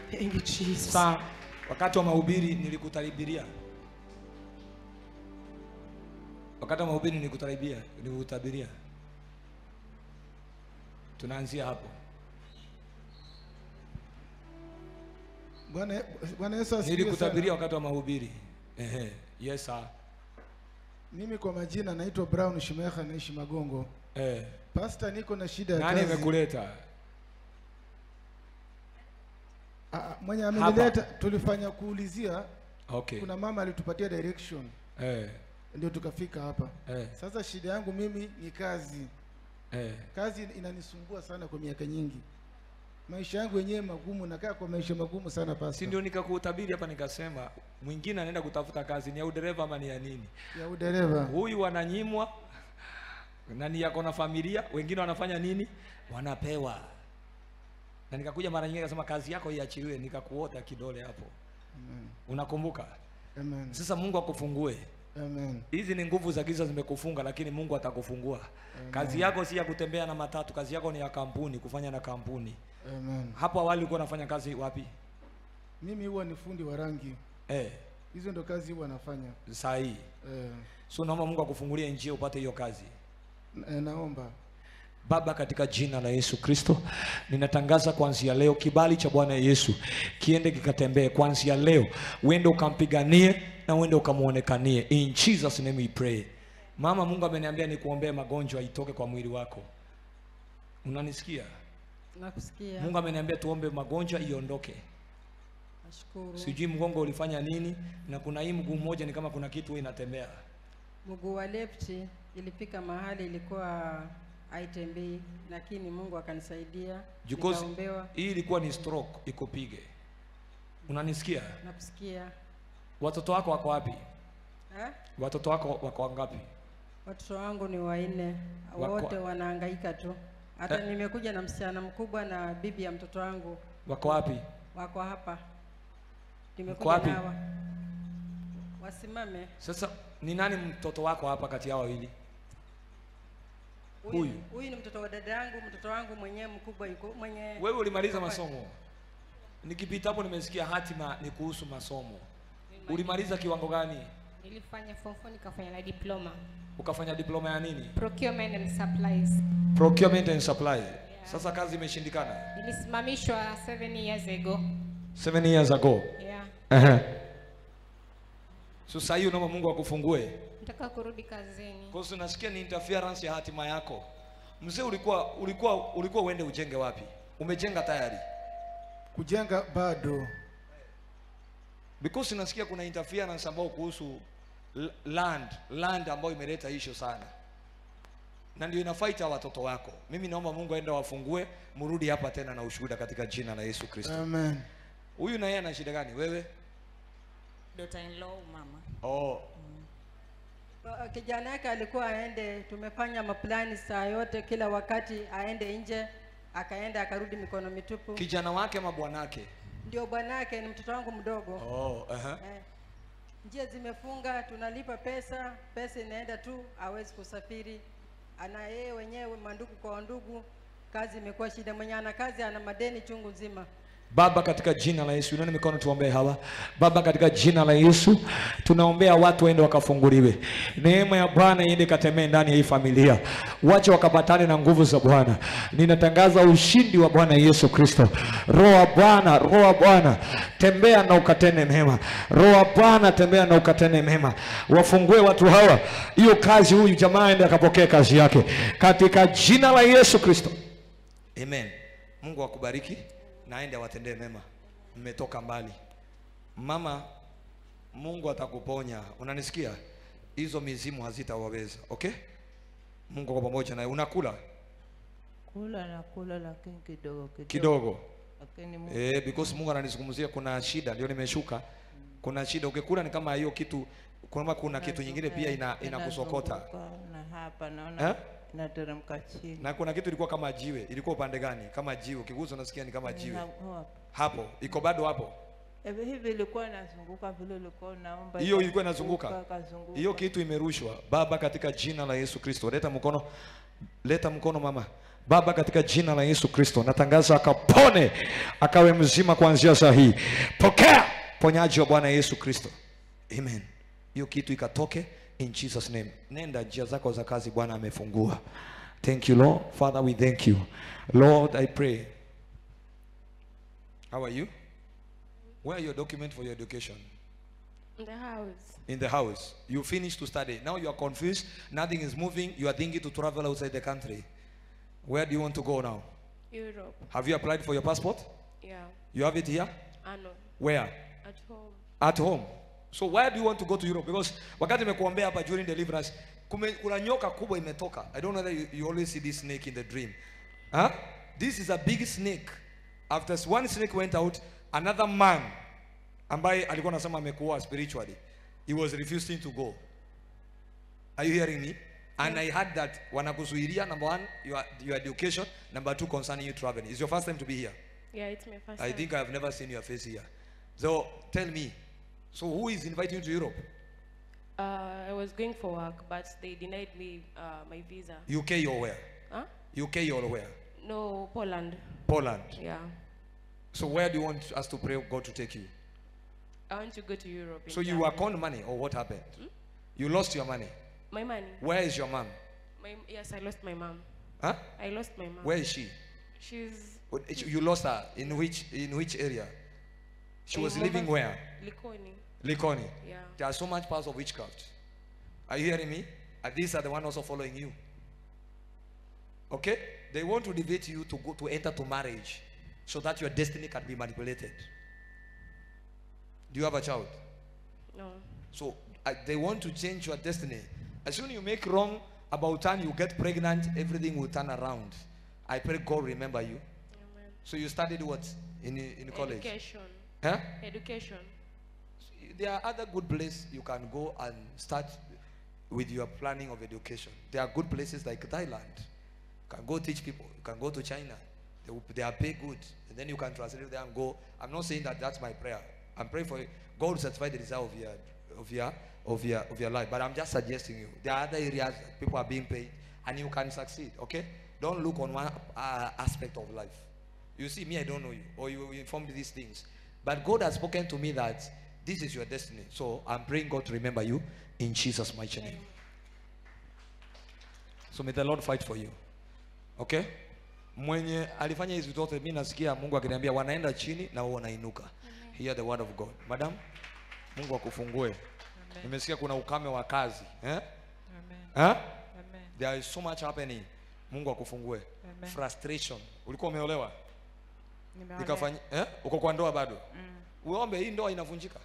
Thank you, Jesus. Sasa wakati wa mahubiri nilikutaribiria, wakati wa mahubiri nilikutaribia, nilikutabiria. Tunaanzia hapo. Bwana Bwana Yesu asifiwe Nilikutabiria sana. wakati wa mahubiri. Ehe, yes sir. Mimi kwa majina naitwa Brown Shimeha naishi Magongo. Eh, Pastor, niko na shida ya nani kazi. amekuleta? Ah, ah, mwenye amenileta tulifanya kuulizia, Okay. kuna mama alitupatia direction Eh, ndio tukafika hapa. eh, Sasa shida yangu mimi ni kazi. eh. Kazi inanisumbua sana kwa miaka nyingi. Maisha yangu yenyewe magumu, nakaa kwa maisha magumu sana Si pastor. ndio nikakutabiri hapa nikasema mwingine anaenda kutafuta kazi ni ya udereva ama ni ya nini? Ya udereva. Huyu wananyimwa na ni yako na familia, wengine wanafanya nini? Wanapewa. Na nikakuja mara nyingine nikasema kazi yako iachiliwe, nikakuota kidole hapo. Amen. Unakumbuka? Amen. Sasa Mungu akufungue. Amen. Hizi ni nguvu za giza zimekufunga, lakini Mungu atakufungua. Kazi yako si ya kutembea na matatu, kazi yako ni ya kampuni, kufanya na kampuni. Amen. Hapo awali ulikuwa unafanya kazi wapi? Mimi huwa ni fundi wa rangi. Eh, Hizo ndo kazi huwa nafanya. saa hii. Eh, So naomba Mungu akufungulie njia upate hiyo kazi. na- naomba. Baba, katika jina la Yesu Kristo, ninatangaza kuanzia leo kibali cha Bwana Yesu kiende kikatembee kuanzia leo, uende ukampiganie na uende ukamuonekanie. In Jesus name we pray. Mama, Mungu ameniambia nikuombee magonjwa itoke kwa mwili wako. Unanisikia? Nakusikia. Mungu ameniambia tuombe magonjwa iondoke. Nashukuru. Sijui mgongo ulifanya nini, na kuna hii mguu mmoja ni kama kuna kitu inatembea. Mguu wa left ilifika mahali ilikuwa haitembei, lakini Mungu akanisaidia. Because Nikaombewa. hii ilikuwa ni stroke ikupige. Unanisikia? Nakusikia. Watoto wako wako wapi? Eh? Watoto wako wako wangapi? Watoto wangu ni wanne, Wako- wote wanahangaika tu. Hata Eh. nimekuja na msichana mkubwa na bibi ya mtoto wangu Wako wapi? wako hapa. Mko Nimekuja wapi? nawa. Wasimame. Sasa ni nani mtoto wako hapa kati yao wawili? Huyu Huyu. huyu ni mtoto wa dada yangu, mtoto wangu mwenyewe mkubwa yuko mwenye Wewe ulimaliza yuko masomo. Nikipita hapo nimesikia hatima ni kuhusu masomo. Ulimaliza kiwango gani? Nilifanya form 4 nikafanya na diploma. Ukafanya diploma ya nini? Procurement and supplies. Procurement and supply. Sasa kazi imeshindikana. Nilisimamishwa 7 years ago. Seven years ago. Yeah. Ehe. So sasa hiyo naomba Mungu akufungue. Nataka kurudi kazini. Kwa sababu nasikia ni interference ya hatima yako. Mzee ulikuwa ulikuwa ulikuwa uende ujenge wapi? Umejenga tayari. Kujenga bado. Because nasikia kuna interference ambayo kuhusu l- land, land ambayo imeleta issue sana. Na ndio inafight hawa watoto wako. Mimi naomba Mungu aende wafungue, mrudi hapa tena na ushuhuda katika jina la Yesu Kristo. Amen. Huyu na yeye ana shida gani? Wewe? daughter in law mama Oh, Uh, kijana yake alikuwa aende, tumefanya maplani saa yote, kila wakati aende nje, akaenda akarudi mikono mitupu. kijana wake ama bwanake? Ndio bwanake ni mtoto wangu mdogo. Oh, aha. Eh, njia zimefunga, tunalipa pesa, pesa inaenda tu, hawezi kusafiri. Ana yeye wenyewe mandugu kwa ndugu, kazi imekuwa shida. Mwenye ana kazi ana madeni chungu nzima. Baba, katika jina la Yesu, inua mikono tuombee hawa. Baba, katika jina la Yesu, tunaombea watu waende wakafunguliwe, neema ya Bwana iende katembee ndani ya hii familia, wache wakapatane na nguvu za Bwana. Ninatangaza ushindi wa Bwana Yesu Kristo. Roho wa Bwana, Roho wa Bwana, tembea na ukatende mema. Roho wa Bwana, tembea na ukatende mema, wafungue watu hawa hiyo kazi, huyu jamaa aende akapokee kazi yake katika jina la Yesu Kristo. Amen. Mungu akubariki na aende awatendee mema. Mmetoka mbali. Mama, Mungu atakuponya. Unanisikia? Hizo mizimu hazitawaweza. Okay? Mungu kwa pamoja naye. Unakula Kula na kula lakini kidogo kidogo. kidogo. Lakini Mungu Eh, because Mungu ananizungumzia kuna shida ndio nimeshuka. Kuna shida. Ukikula ni kama hiyo kitu kuna kuna kitu nyingine pia ina inakusokota. inazunguka na hapa naona Eh? inateremka chini. Na kuna kitu ilikuwa kama jiwe. Ilikuwa upande gani? Kama jiwe. Ukigusa unasikia ni kama jiwe. Ina- hapa. Hapo. Iko bado hapo. Hivi hivi ilikuwa inazunguka vile ulikuwa unaomba. hiyo ilikuwa inazunguka ikazunguka. hiyo kitu imerushwa baba katika jina la yesu kristo leta mkono leta mkono mama Baba, katika jina la Yesu Kristo natangaza akapone, akawe mzima kuanzia saa hii. Pokea ponyaji wa Bwana Yesu Kristo, amen. Hiyo kitu ikatoke in Jesus name. Nenda njia zako za kazi, Bwana amefungua. Thank you Lord. Father, we thank you. Lord, I pray. How are you? Where are your document for your education? In the house. in the house. You finished to study. Now you are confused. Nothing is moving. You are thinking to travel outside the country. Where do you want to go now? Europe. Have you applied for your passport? Yeah. You have it here? I know. Where? At home. At home. So why do you want to go to Europe? Because wakati nimekuombea hapa during deliverance, kume, kuna nyoka kubwa imetoka. I don't know whether you, you always see this snake in the dream. Huh? This is a big snake. After one snake went out, another man ambaye alikuwa anasema amekuwa spiritually, he was refusing to go. Are you hearing me? And I heard that wanakuzuilia number one, your, your education, number two, concerning you traveling. It's your first time to be here. Yeah, it's my first I time. think I've never seen your face here. So tell me, so who is inviting you to Europe? Uh, I was going for work, but they denied me uh, my visa. UK or where? Huh? UK or where? No, Poland. Poland. Yeah. So where do you want us to pray God to take you? I want to go to Europe. in So you January. account money or what happened? You lost your money. My money. Where is your mom? My yes, I lost my mom. Huh? I lost my mom. Where is she? She's What- You lost her in which in which area? She in was living Mombasa- where? Likoni. Likoni. Yeah. There are so much parts of witchcraft. Are you hearing me? And these are the one also following you. Okay? They want to debate you to go to enter to marriage so that your destiny can be manipulated. Do you have a child? No. So uh, they want to change your destiny. As soon as you make wrong about time you get pregnant, everything will turn around. I pray God remember you. Amen. So you studied what in in college? Education. Huh? Education. There are other good places you can go and start with your planning of education. There are good places like Thailand. You can go teach people. You can go to China. They, will, they are pay good. And then you can translate there and go. I'm not saying that that's my prayer. I'm praying for you. God will satisfy the desire of your, of your, of your, of your life. But I'm just suggesting you. There are other areas that people are being paid and you can succeed. Okay? Don't look on one uh, aspect of life. You see, me, I don't know you, or you you informed these things. But God has spoken to me that this is your destiny. So I'm praying God to remember you in Jesus' mighty name. So may the Lord fight for you. Okay? Mwenye alifanya hizi zote, mimi nasikia Mungu akiniambia wanaenda chini na wao wanainuka. Hear the word of God. Madam, Mungu akufungue. Nimesikia kuna ukame wa kazi. Eh? Amen. Eh? Amen. There is so much happening. Mungu akufungue. Amen. Frustration. Ulikuwa umeolewa? Nimeolewa. Ikafanya eh? Uko kwa ndoa bado? Uombe hii ndoa inavunjika.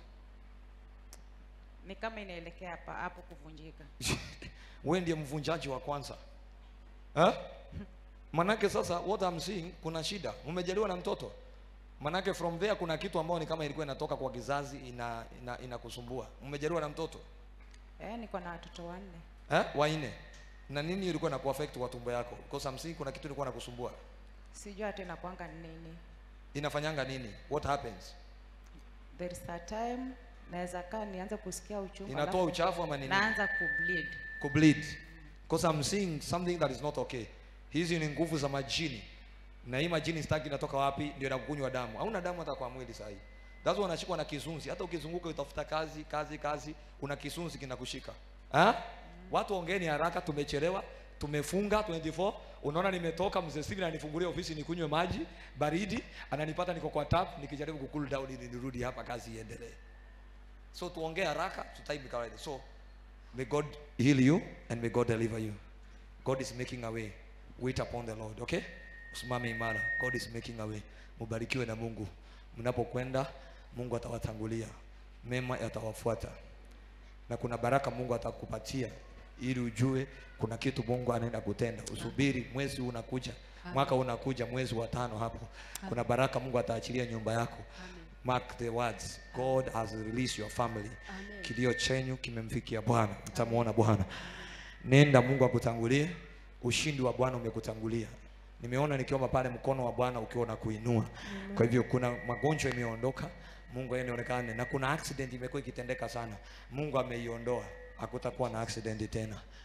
Ni kama inaelekea hapa hapo kuvunjika. Wewe ndiye mvunjaji wa kwanza. Eh? Manake sasa what I'm seeing kuna shida. Umejaliwa na mtoto. Manake from there kuna kitu ambao ni kama ilikuwa inatoka kwa kizazi ina ina inakusumbua. Umejaliwa na mtoto? Eh, niko na watoto wanne. Eh? Wanne. Na nini ilikuwa na kuaffect kwa tumbo yako? Because I'm seeing kuna kitu ilikuwa inakusumbua. Sijui hata inakuanga ni nini. Inafanyanga nini? What happens? There is a time naweza kaa nianze kusikia uchungu. Inatoa alafu uchafu ama nini? Naanza kubleed. kubleed because I'm seeing something that is not okay. Hizi ni nguvu za majini, na hii majini sitaki inatoka wapi? Ndio inakunywa damu. Hauna damu hata kwa mwili sahi. That's why unashikwa na kisunzi. Hata ukizunguka utafuta kazi kazi kazi, una kisunzi kinakushika. Ha? Watu ongeeni haraka, tumechelewa, tumefunga 24. Unaona nimetoka, mzee Steve ananifungulia ofisi nikunywe maji baridi, ananipata niko kwa tap nikijaribu ku cool down ili nirudi hapa kazi iendelee. So tuongee haraka, tutime kawaida. So May God heal you and may God deliver you. God is making a way. Wait upon the Lord, okay? Usimame imara. God is making a way. Mubarikiwe na Mungu. Mnapokwenda, Mungu atawatangulia. Mema yatawafuata. Na kuna baraka Mungu atakupatia ili ujue kuna kitu Mungu anaenda kutenda. Usubiri, mwezi huu unakuja. Mwaka unakuja mwezi wa tano hapo. Kuna baraka Mungu ataachilia nyumba yako. Mark the words. God has released your family. Kilio chenyu kimemfikia Bwana. Mtamwona Bwana. Nenda Mungu akutangulie. Ushindi wa Bwana umekutangulia. Nimeona nikiomba pale mkono wa Bwana ukiwa unakuinua. Kwa hivyo kuna magonjwa imeondoka. Mungu yeye onekane na kuna accident imekuwa ikitendeka sana. Mungu ameiondoa. Hakutakuwa na accident tena.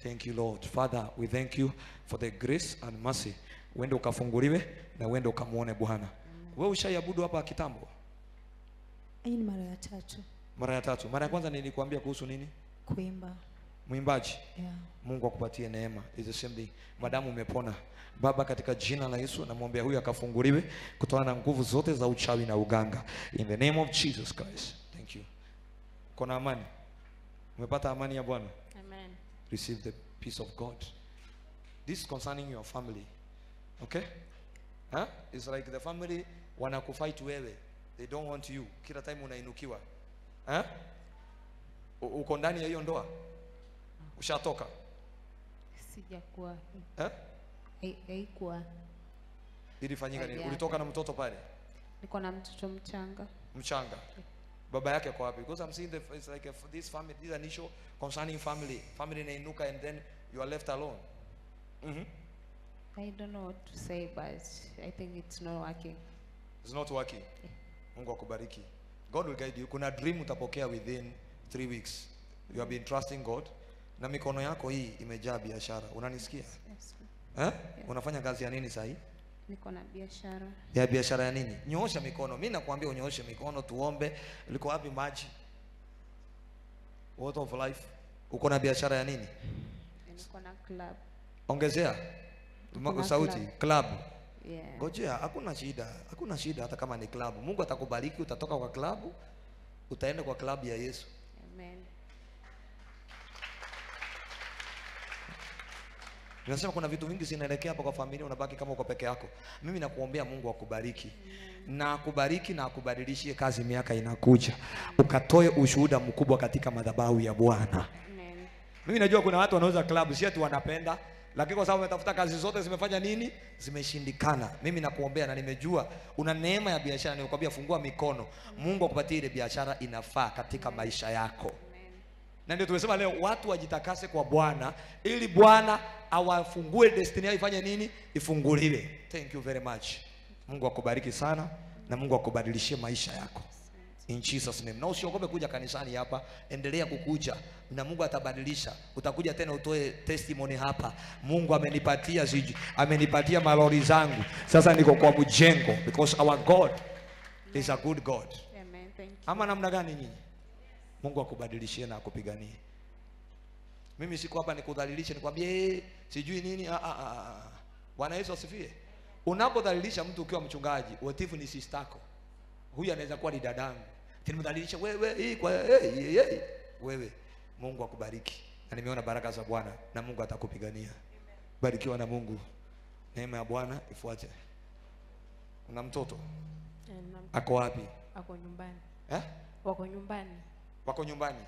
Thank you Lord. Father, we thank you for the grace and mercy. Uende ukafunguliwe na uende ukamuone Bwana. Wewe ushaiabudu hapa kitambo? Hii ni mara ya tatu Mara ya tatu. Mara ya kwanza nilikuambia kuhusu nini? kuimba. Mwimbaji. Yeah. Mungu akupatie neema. Is the same thing. Madamu umepona. Baba, katika jina la Yesu namwombea huyu akafunguliwe kutokana na nguvu zote za uchawi na uganga. In the name of Jesus Christ. Thank you. Kona amani? Umepata amani ya Bwana? Amen. Receive the peace of God. This is concerning your family. Okay? Huh? It's like the family wanakufight wewe. They don't want you. Kila time unainukiwa. Huh? U- Uko ndani ya hiyo ndoa? Ushatoka? Sijakuwa Eh? hai- haikuwa, Ilifanyika nini? Haijaanza. Ulitoka na mtoto pale niko na mtoto mchanga. mchanga. Baba yake kwa wapi? Because I'm seeing the, it's like a, this family, this is an issue concerning family. Family inainuka and then you are left alone. Mhm. I don't know what to say but I think it's not working. It's not working. Mungu akubariki. God will guide you. Kuna dream utapokea within three weeks. You have been trusting God. Na mikono yako hii imejaa biashara. Unanisikia? Yes. Eh? Unafanya kazi ya nini sahii? Niko na biashara. Ya biashara ya nini? Nyoosha mikono. Mimi nakwambia unyooshe mikono tuombe. Liko wapi maji? Water of life. Uko na biashara ya nini? Niko na club. Ongezea Ma- Kuna sauti. club. Club. Yeah. Ngojea, hakuna shida, hakuna shida hata kama ni klabu. Mungu atakubariki, utatoka kwa klabu, utaenda kwa klabu ya Yesu. Amen. Ninasema kuna vitu vingi zinaelekea hapa kwa familia, unabaki kama uko peke yako. Mimi nakuombea Mungu akubariki na akubariki na akubadilishie kazi miaka inakuja, ukatoe ushuhuda mkubwa katika madhabahu ya Bwana. Amen. Mimi najua kuna watu wanauza klabu, si ati wanapenda, lakini kwa sababu wametafuta kazi zote zimefanya nini? Zimeshindikana. Mimi nakuombea na nimejua una neema ya biashara, nimekwambia fungua mikono, Mungu akupatie ile biashara inafaa katika maisha yako. Na ndio tumesema leo watu wajitakase kwa Bwana ili Bwana awafungue destiny yao ifanye nini? Ifunguliwe. Thank you very much. Mungu akubariki sana na Mungu akubadilishie maisha yako. In Jesus name. Na usiogope kuja kanisani hapa, endelea kukuja na Mungu atabadilisha. Utakuja tena utoe testimony hapa. Mungu amenipatia siji, amenipatia malori zangu. Sasa niko kwa mjengo because our God is a good God. Amen. Thank you. Ama namna gani nyinyi? Mungu akubadilishie na akupiganie. Mimi siko hapa nikudhalilishe nikwambie "Eh, sijui nini. Ah, ah, ah, ah. Bwana Yesu asifiwe. Unapodhalilisha mtu ukiwa mchungaji, watifu ni sistako. Huyu anaweza kuwa ni dadangu. Tinimdhalilisha wewe hii kwa hey, hey, hey. Wewe Mungu akubariki. Na nimeona baraka za Bwana na Mungu atakupigania. Barikiwa na Mungu. Neema ya Bwana ifuate. Una mtoto? Eh, na- Ako wapi? Ako nyumbani. Eh? Wako nyumbani. wako nyumbani.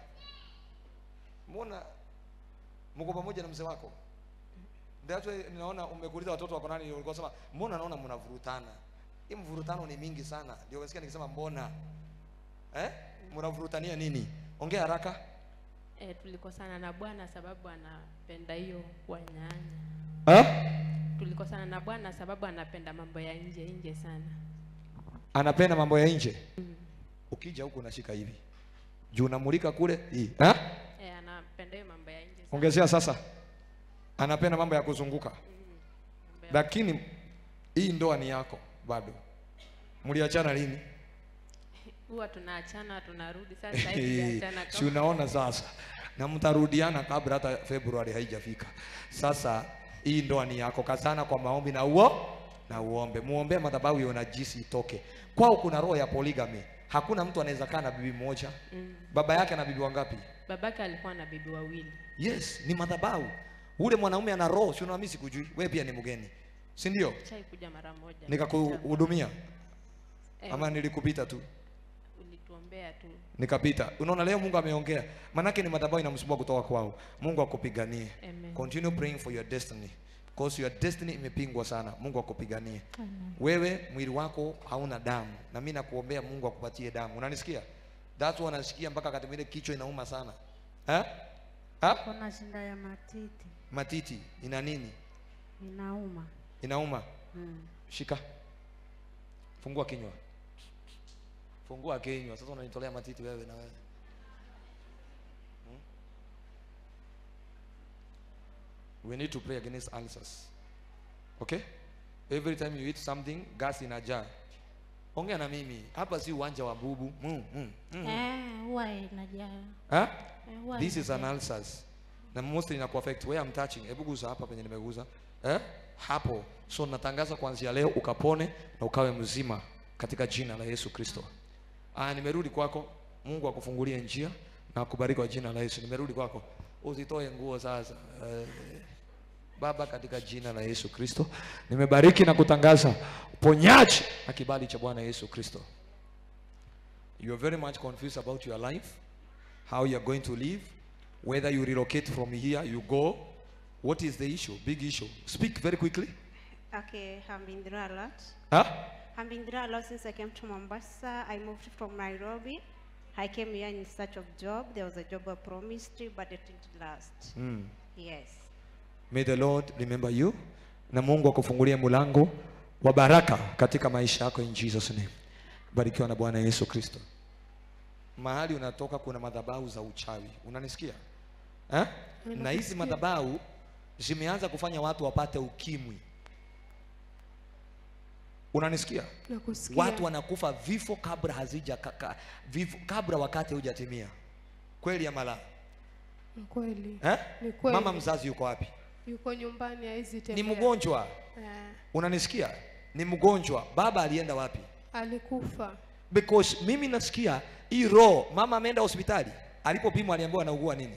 Mbona mko pamoja na mzee wako? Ndio hata ninaona umekuuliza watoto wako nani, ulikuwa sema mbona naona mnavurutana. Hii mvurutano ni mingi sana. Ndio unasikia nikisema mbona? Eh? Mnavurutania nini? Ongea haraka. Eh, tulikosana na bwana sababu anapenda hiyo wanyanya. Eh? Tulikosana na bwana sababu anapenda mambo ya nje nje sana. Anapenda mambo ya nje. Ukija huku unashika hivi. Juu unamulika kule hii. Eh? Eh, anapenda hiyo mambo ya nje sana. Ongezea sasa. Anapenda mambo ya kuzunguka. Mambo ya- Lakini hii ndoa ni yako bado. Mliachana lini? Huwa tunaachana tunarudi sasa hivi tunaachana si unaona sasa, na mtarudiana kabla hata Februari haijafika. Sasa hii ndoa ni yako, kazana kwa maombi na uo na uombe, muombe madhabahu ya unajisi itoke kwao. Kuna roho ya polygamy, hakuna mtu anaweza kaa na bibi moja. Mm. Baba yake ana bibi wangapi? Babake alikuwa na bibi wawili. Yes, ni madhabahu. Ule mwanaume ana roho, si unaona mimi sikujui, wewe pia ni mgeni, si ndio? Chai kuja mara moja. Nikakuhudumia Eh, ama nilikupita tu? ulituombea tu. nikapita. Unaona, leo Mungu ameongea, manake ni madhabahu inamsumbua kutoka kwao. Mungu akupiganie. Amen. Continue praying for your destiny because your destiny imepingwa sana. Mungu akupiganie. Wewe mwili wako hauna damu, na mimi nakuombea Mungu akupatie damu. Unanisikia? That's why nasikia mpaka wakati mwingine kichwa inauma sana ha? Ha? Kuna shinda ya matiti Matiti ina nini? inauma. Inauma. Mm. Shika, fungua kinywa, fungua kinywa. Sasa unanitolea matiti wewe na wewe we need to pray against ulcers okay every time you eat something gas inajaa ongea na mimi hapa si uwanja wa bubu mm, mm, mm. Eh, huwa inajaa. Huh? Eh, huwa this is an inajaa. ulcers na mostly ina affect where I'm touching hebu guza hapa penye nimeguza eh? hapo so natangaza kuanzia leo ukapone na ukawe mzima katika jina la Yesu Kristo ah nimerudi kwako Mungu akufungulie njia na akubariki kwa jina la Yesu nimerudi kwako usitoe nguo sasa eh, Baba katika jina la Yesu Kristo nimebariki na kutangaza uponyaji na kibali cha Bwana Yesu Kristo you are very much confused about your life how you are going to live, whether you relocate from here, you go. What is the issue? Big issue. Speak very quickly. Okay, I've been through a lot. Huh? I've been through a lot since I came to Mombasa. I moved from Nairobi. I came here in search of job. There was a job I promised, but it didn't last. Mm. Yes. May the Lord remember you. Na Mungu akufungulie mlango wa baraka katika maisha yako in Jesus name. Barikiwa na Bwana Yesu Kristo. Mahali unatoka kuna madhabahu za uchawi. Unanisikia? Eh? Na hizi madhabahu zimeanza kufanya watu wapate ukimwi. Unanisikia? Nakusikia. Watu wanakufa vifo kabla hazija ka, ka, vifo, kabla wakati hujatimia. Kweli ama la? Ni kweli. Eh? Ni kweli. Mama mzazi yuko wapi? Yuko nyumbani haizi Ni tembea. mgonjwa. Eh, Unanisikia? Ni mgonjwa. Baba alienda wapi? alikufa. Because mimi nasikia hii roho, mama ameenda hospitali, alipopimwa aliambiwa anaugua nini?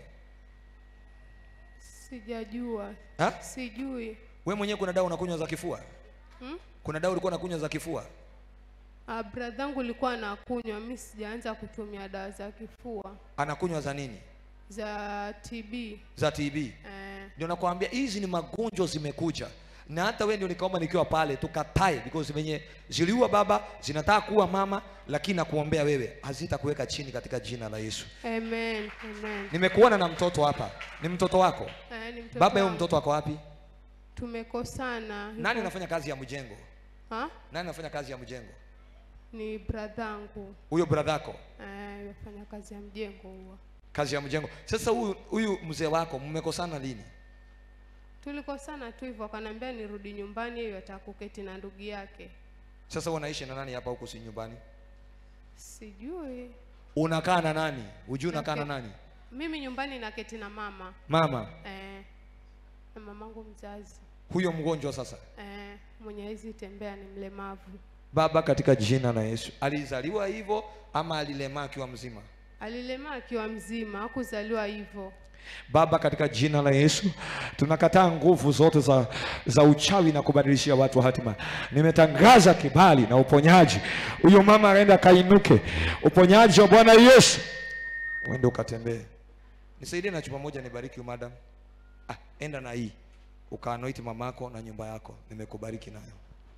Sijajua. Ha? Sijui. We mwenyewe kuna dawa unakunywa za kifua? Hmm? Kuna dawa ulikuwa unakunywa za kifua? Ah, bradhangu alikuwa anakunywa, mi sijaanza kutumia dawa za kifua Anakunywa za nini? za TB. Za TB. Eh, Ndio nakwambia hizi ni magonjwa zimekuja. Na hata wewe ndio nikaomba nikiwa pale tukatae because venye ziliua baba zinataka kuwa mama lakini nakuombea wewe hazitakuweka chini katika jina la Yesu. amen, amen. Nimekuona na mtoto hapa. Ni mtoto wako? Eh, ni mtoto Baba yeye wangu. mtoto wako wapi? Tumekosana. Nani Yuko- anafanya kazi ya mjengo? Ha? Nani anafanya kazi ya mjengo? Ni bradhangu. Huyo brother yako. Eh, yafanya kazi ya mjengo huwa. Kazi ya mjengo. Sasa huyu huyu mzee wako mmekosana lini? Tulikosana tu hivyo, akaniambia nirudi nyumbani, hiyo atakuketi na ndugu yake. Sasa unaishi na nani hapa huku si nyumbani? Sijui Unakaa na nani? Hujui unakaa na Nake- nani? mimi nyumbani naketi na mama Mama, eh, na mamangu mzazi huyo mgonjwa sasa. eh, mwenye hizi tembea ni mlemavu. Baba, katika jina la Yesu, alizaliwa hivyo ama alilemaa akiwa mzima? Alilemaa akiwa mzima, hakuzaliwa hivyo. Baba, katika jina la Yesu tunakataa nguvu zote za, za uchawi na kubadilishia watu hatima. Nimetangaza kibali na uponyaji. Huyo mama aenda kainuke, uponyaji wa Bwana Yesu, uende ukatembee. Nisaidie na chupa moja, nibariki huyu madam. Ah, enda na hii ukaanoiti mamako na nyumba yako, nimekubariki nayo.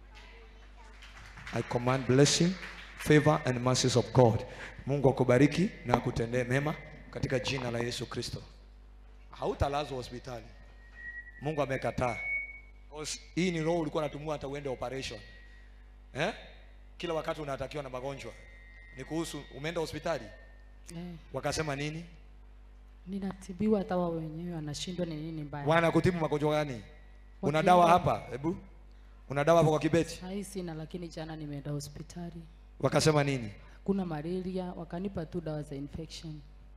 I command blessing, favor and mercies of God. Mungu akubariki na akutendee mema katika jina la Yesu Kristo. Hautalazwa hospitali. Mungu amekataa. Because Hii ni roho ulikuwa unatumia hata uende operation. Eh? Kila wakati unatakiwa na magonjwa. Ni kuhusu umeenda hospitali Eh, wakasema nini? ninatibiwa hata wao wenyewe wanashindwa ni nini mbaya. Wanakutibu magonjwa gani? Una Wakienda- dawa hapa? Hebu. Una dawa hapo kwa kibeti? Sahii sina, lakini jana nimeenda hospitali, Wakasema nini? kuna malaria, wakanipa tu dawa za infection.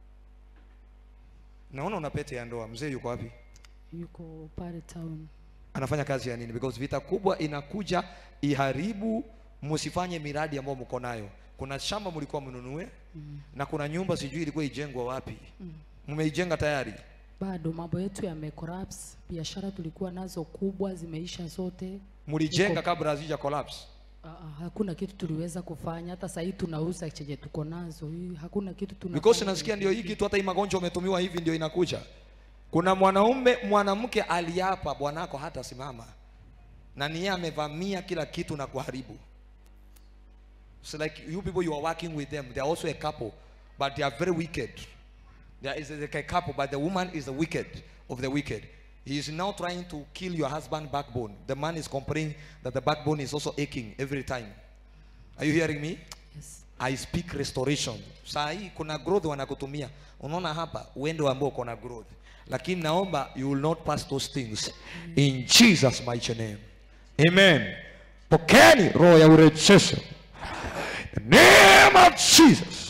Naona una pete ya ndoa. Mzee yuko wapi? Yuko pale town. Anafanya kazi ya nini? Because vita kubwa inakuja iharibu, msifanye miradi ambayo mko nayo. Kuna shamba mlikuwa mnunue Mm. na kuna nyumba sijui ilikuwa ijengwa wapi. Mm. Mmeijenga tayari? Bado mambo yetu yamecollapse, biashara tulikuwa nazo kubwa zimeisha zote. Mlijenga Iko- kabla hazija collapse. Ah, ah, hakuna kitu tuliweza kufanya, hata sahii tunauza chenye tuko nazo, hii hakuna kitu tunafanya. Because nasikia ndio hii kitu hata hii magonjwa umetumiwa hivi ndio inakuja. Kuna mwanaume mwanamke aliapa bwanako hata simama. Na ni yeye amevamia kila kitu na kuharibu. So like you people you are working with them, they are also a couple, but they are very wicked. There is like a couple, but the woman is the wicked of the wicked. He is now trying to kill your husband backbone. The man is complaining that the backbone is also aching every time. Are you hearing me? Yes. I speak restoration. Saa hii kuna growth wanakutumia. Unaona hapa uende ambao uko na growth. Lakini naomba you will not pass those things in Jesus mighty name. Amen. Pokeeni roho ya urejesho. In the name of Jesus.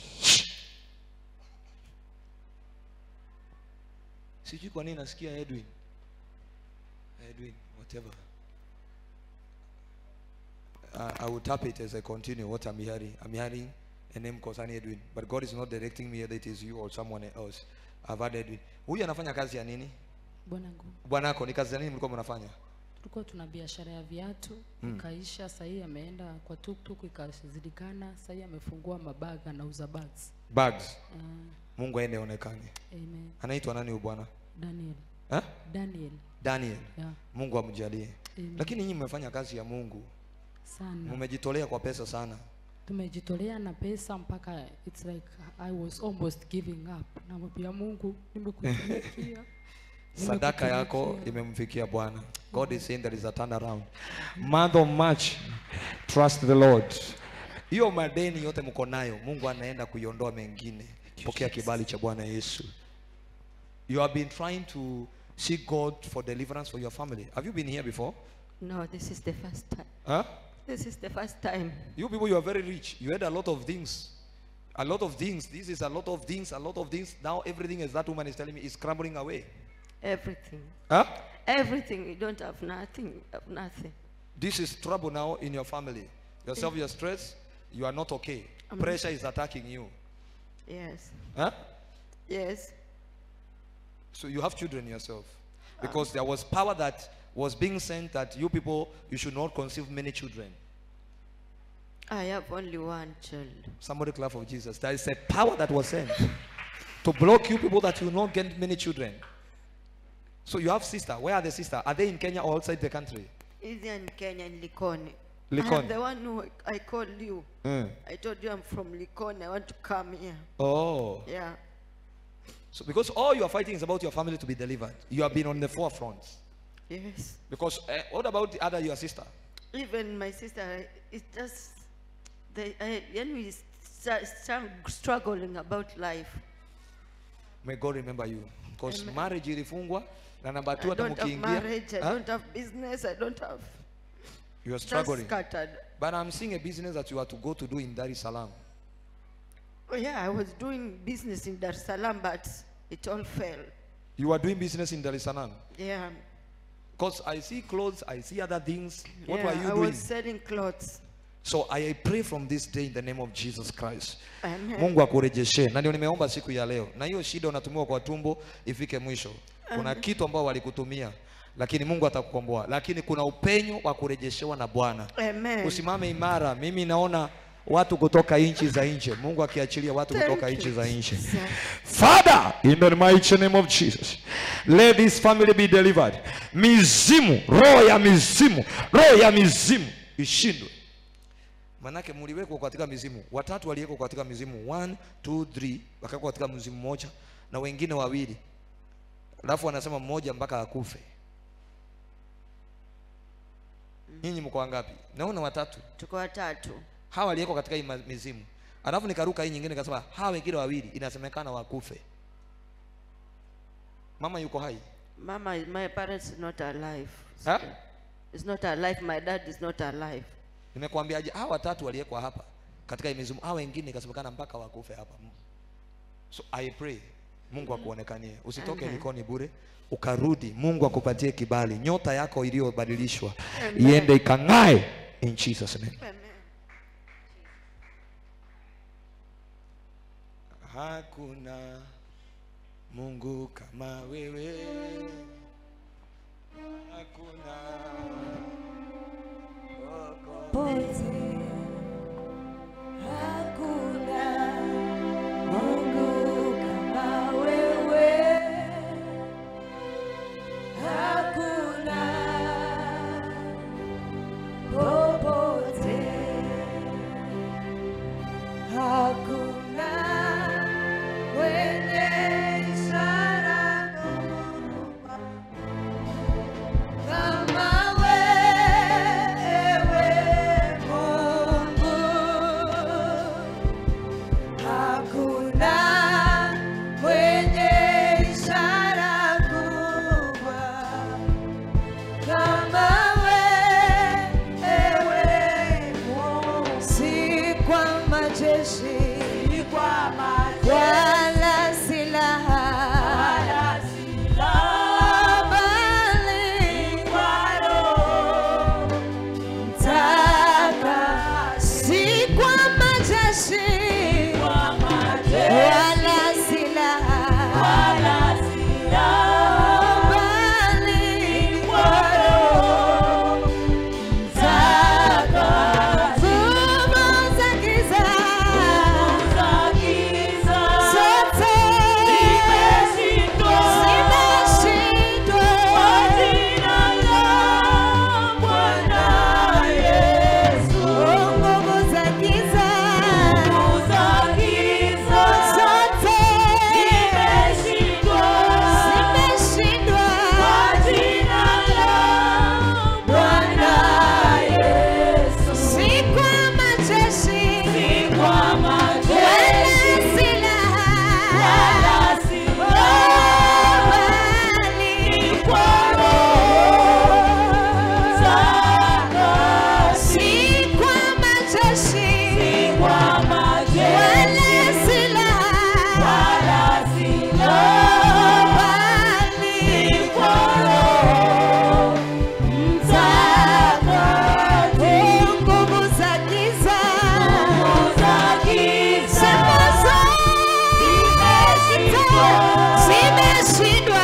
Sijui kwa nini nasikia Edwin. Edwin, whatever. Uh, I will tap it as I continue what I'm hearing. I'm hearing a name concerning Edwin, but God is not directing me whether it is you or someone else. I've had Edwin. Huyu anafanya kazi ya nini? Bwanangu, Bwanako ni kazi ya nini mlikuwa mnafanya? tulikuwa tuna biashara ya viatu Mm. ikaisha, sahii ameenda kwa tuktuk ikazidikana, sahii amefungua mabaga anauza bags. Bags. Uh, Mungu aende onekane. amen. Anaitwa nani huyu bwana? Daniel. Eh? Daniel Daniel. Yeah. Mungu amjalie. Amen. Lakini nyinyi mmefanya kazi ya Mungu. sana Mmejitolea kwa pesa sana. tumejitolea na pesa mpaka it's like I was almost giving up. Namwambia Mungu, nimekutumikia sadaka yako imemfikia bwana god is saying there is a turnaround month of march trust the lord hiyo madeni yote mko nayo mungu anaenda kuiondoa mengine pokea kibali cha bwana yesu you have been trying to seek god for deliverance for your family have you been here before No, this is the first time. huh? This is the first time. you people you are very rich you had a lot of things a lot of things this is a lot of things a lot of things now everything as that woman is telling me is crumbling away Everything. huh? Everything. You don't have nothing. You have nothing. This is trouble now in your family. Yourself, you're stressed, you are not okay. I'm- Pressure is attacking you. Yes. Huh? Yes. So you have children yourself. Because there was power that was being sent that you people, you should not conceive many children. I have only one child. Somebody clap for Jesus. There is a power that was sent to block you people that you will not get many children. So you have sister. Where are the sister? Are they in Kenya or outside the country? Is in Kenya in Likoni. I Likoni. am the one who I called you. Mm. I told you I'm from Likoni. I want to come here. Oh. Yeah. So because all you are fighting is about your family to be delivered. You have been on the forefront. Yes. Because uh, what about the other your sister? Even my sister, it's just they. I, when we start, start struggling about life. May God remember you. Because Amen. marriage ilifungwa na namba two I hata don't have mkiingia marriage. I huh? don't have business. I don't have. you are Just struggling. scattered. But I'm seeing a business that you are to go to do in Dar es Salaam. Oh, yeah, I was doing business in Dar es Salaam, but it all fell. You are doing business in Dar es Salaam. Yeah. Because I see clothes, I see other things. What yeah, were you I doing? was selling clothes. So I pray from this day in the name of Jesus Christ. Amen. Mungu akurejeshe. Na ndio nimeomba siku ya leo. Na hiyo shida unatumiwa kwa tumbo ifike mwisho. Kuna Amen. kitu ambao walikutumia lakini Mungu atakukomboa. Lakini kuna upenyo wa kurejeshewa na Bwana. Amen. Usimame imara. Mimi naona watu kutoka nchi za nje. Mungu akiachilia watu Thank kutoka you, nchi za nje. Jesus. Father, in the mighty name of Jesus, let this family be delivered. Mizimu, roho ya mizimu, roho ya mizimu ishindwe. Manake mliwekwa katika mizimu, watatu waliwekwa katika mizimu, one, two, three, wakawekwa katika mzimu mmoja na wengine wawili, alafu wanasema mmoja mpaka akufe. Nyinyi mko wangapi? Naona watatu. Tuko watatu. Hawa waliwekwa katika hii ma- mizimu, alafu nikaruka hii nyingine, nikasema hawa wengine wawili inasemekana wakufe. Mama yuko hai? Mama, my parents is not alive. Ha? It's not alive. My dad is not alive. Nimekuambiaje? Hawa watatu waliwekwa hapa katika hii mizimu, hawa wengine ikasemekana mpaka wakufe hapa. So I pray Mungu akuonekanie, usitoke Amen. Likoni bure, ukarudi. Mungu akupatie kibali, nyota yako iliyobadilishwa Amen. iende ikang'ae in Jesus name. Hakuna Mungu kama wewe, hakuna popote hakuna Mungu kama wewe, hakuna popote, hakuna wenye ishara kama wewe Mungu. majeshi wala silaha bali mtaka si kwa majeshi wala silaha bali mtaka nguvu za giza zote zimeshindwa nguvu za giza zote zimeshindwa Bwana si kwa majeshi wala silaha bali kwa si kwa majeshi wala silaha bali kwa nguvu za giza sema zote zimeshindwa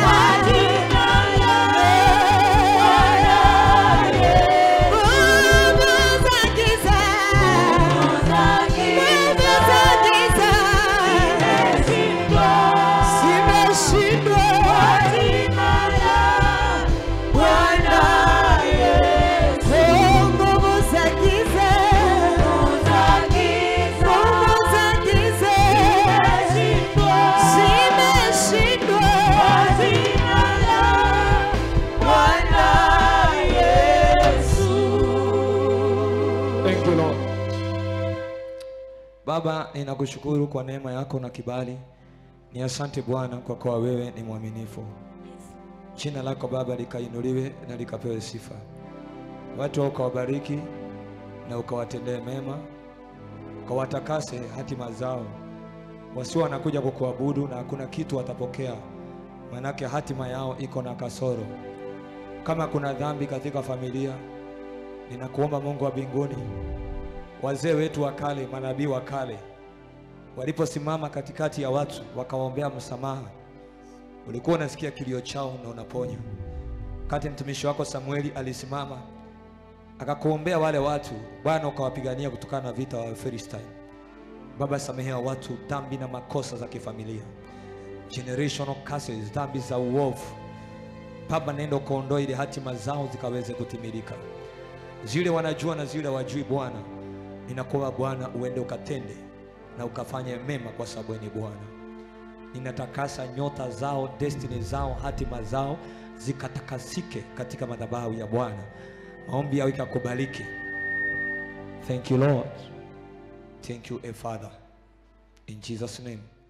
nguvu za giza nguvu za giza zimeshindwa Bwana Yesu nguvu za giza nguvu za giza zimeshindwa Bwana Yesu Thank you Lord. Baba, ninakushukuru kwa neema yako na kibali. Ni asante Bwana kwa kuwa wewe ni mwaminifu. Jina lako Baba likainuliwe na likapewe sifa. Watu wao ukawabariki na ukawatendee mema, ukawatakase hatima zao, wasio wanakuja kukuabudu na hakuna kitu watapokea, manake hatima yao iko na kasoro. Kama kuna dhambi katika familia, ninakuomba Mungu wa mbinguni, wazee wetu wa kale, manabii wa kale waliposimama katikati ya watu wakawaombea msamaha, ulikuwa unasikia kilio chao na unaponya. Wakati mtumishi wako Samueli alisimama akakuombea wale watu, Bwana ukawapigania kutokana na vita wa Philistine. Baba, samehea watu dhambi na makosa za kifamilia, generational curses, dhambi za uovu. Baba, nenda ukaondoa ili hatima zao zikaweze kutimilika, zile wanajua na zile wajui. Bwana, ninakuomba Bwana uende ukatende na ukafanye mema, kwa sababu wewe ni Bwana. Ninatakasa nyota zao, destiny zao, hatima zao zikatakasike katika madhabahu ya Bwana. Maombi yao ikakubaliki. Thank you Lord. Thank you, a Father. In Jesus' name.